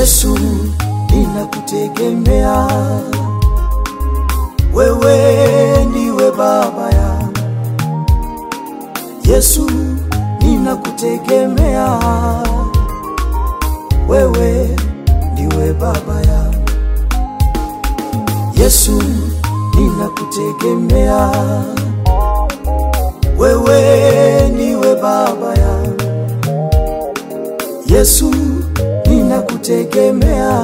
Yesu, ninakutegemea wewe, ndiwe baba yangu. Yesu, ninakutegemea wewe, ndiwe baba yangu. Yesu, ninakutegemea wewe, ndiwe baba yangu. Yesu, ninakutegemea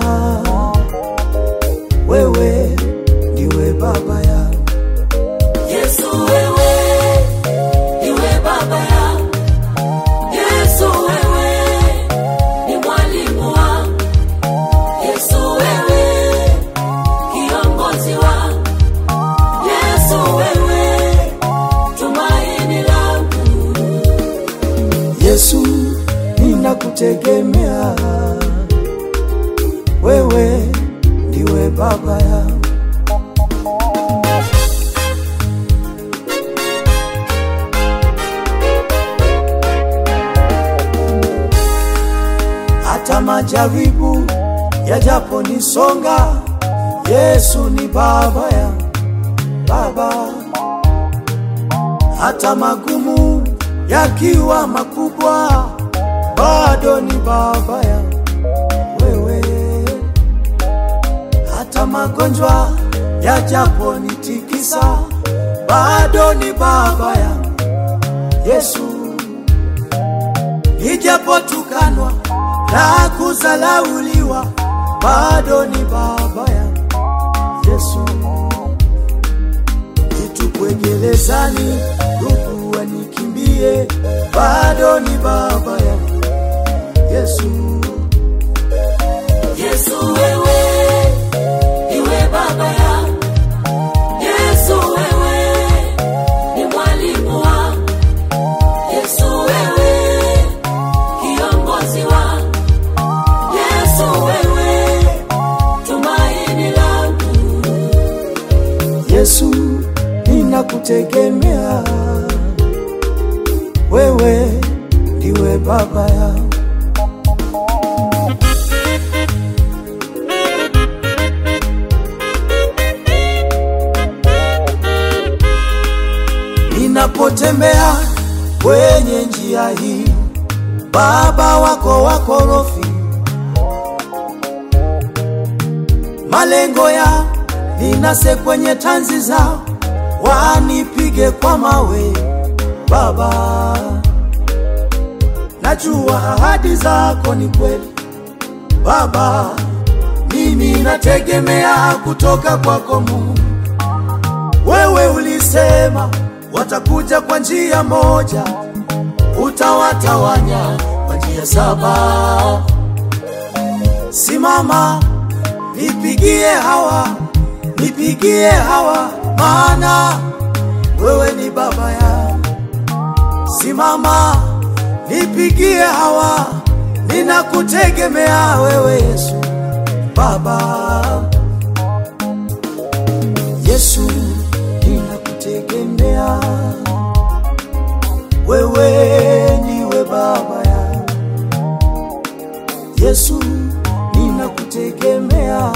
wewe, ndiwe baba yangu. Yesu wewe, niwe baba yangu. Yesu wewe, ni mwalimu wangu. Yesu wewe, kiongozi wangu. Yesu wewe, tumaini langu. Yesu, ninakutegemea wewe, ndiwe baba yangu. Hata majaribu yajaponisonga, Yesu ni baba yangu, baba hata magumu yakiwa makubwa, bado ni baba yangu wewe. Hata magonjwa yajaponitikisa, bado ni baba yangu Yesu. Nijapotukanwa na kuzalauliwa, bado ni baba yangu Yesu nitupwe gerezani, ndugu wanikimbie, bado ni baba yangu Yesu. Yesu wewe, niwe baba yangu. Yesu wewe, ni mwalimu wangu. Yesu wewe, kiongozi wangu. Yesu wewe, tumaini langu. Yesu, ninakutegemea wewe, ndiwe baba yangu. Ninapotembea kwenye njia hii, baba wako wakorofi, malengo ya ninase kwenye tanzi zao, wanipige kwa mawe. Baba, najua ahadi zako ni kweli. Baba, mimi nategemea kutoka kwako Mungu. Wewe ulisema watakuja kwa njia moja, utawatawanya kwa njia saba. Simama, nipigie hawa, nipigie hawa, maana wewe ni baba yangu. Simama, nipigie hawa, ninakutegemea wewe Yesu, Baba. Yesu, ninakutegemea wewe, ndiwe baba yangu. Yesu, ninakutegemea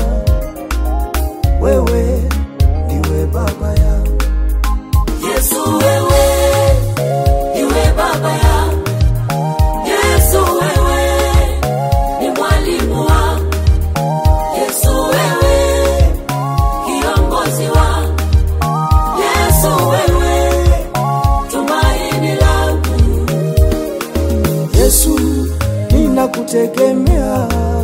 wewe, ndiwe baba yangu. Yesu wewe, niwe baba yangu. Yesu wewe, ni mwalimu wangu. Yesu wewe, kiongozi wangu. Yesu wewe, tumaini langu. Yesu, ninakutegemea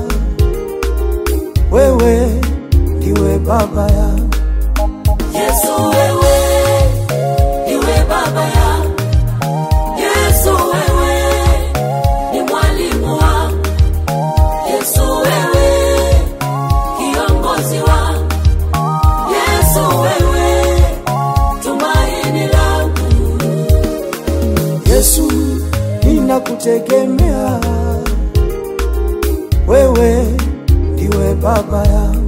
wewe, ndiwe baba yangu. Yesu wewe, niwe baba yangu. Yesu wewe, ni mwalimu wangu. Yesu wewe, kiongozi wangu. Yesu wewe, tumaini langu. Yesu, ninakutegemea wewe, ndiwe baba yangu.